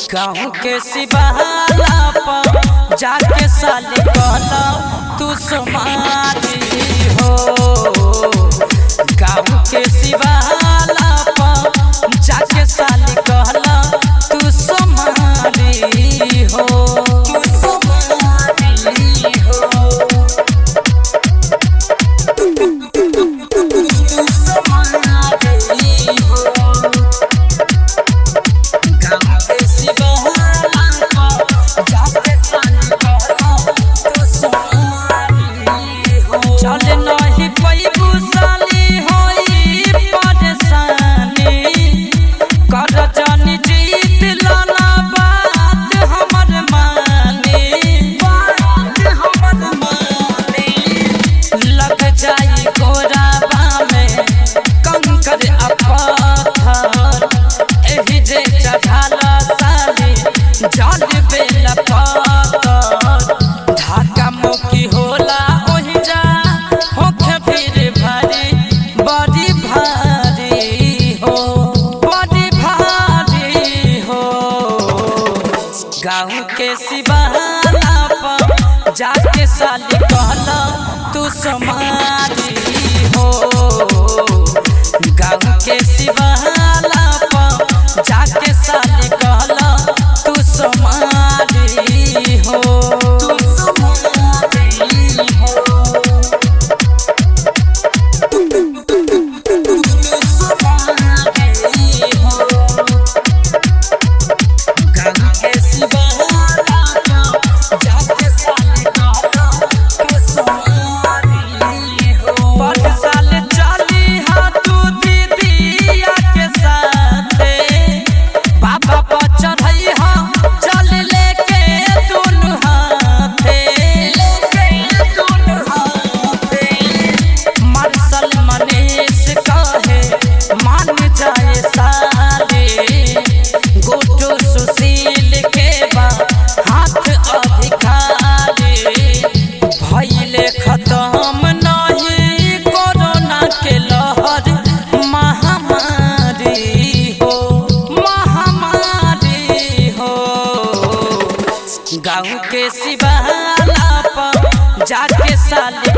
गाँव के सिबहाला पर जाके साले कहला तू समाधि हो गाँव के सिबहाला पर जाके साले कहला तू समाधि हो तू समाधि हो चल नहीं पैबू साली होई परेशानी कर जानी जीत लाला बात हमर मानी बात हमर मानी लग जाई गोराबा में कंकर आ पत्थर एही जे चढ़ाला साली जल बेला पातर ढाका मुकी होला ओहि जा होखे फिर भारी बड़ी भारी हो बड़ी भारी हो गाँव के सिबहाला पर जाके साली कहला तू समाधि हो गाँव के सिबहाला पर जाके साली कहला तू समाधि हो तू समाधि हो मार्शल मनीष कहे मान जाए साले गोटो सुशील के बा हाथ अधिकारी भइले खत्म नहीं कोरोना के लहर महामारी हो महामारी हो गाँव के सिबहाला पर जाके साले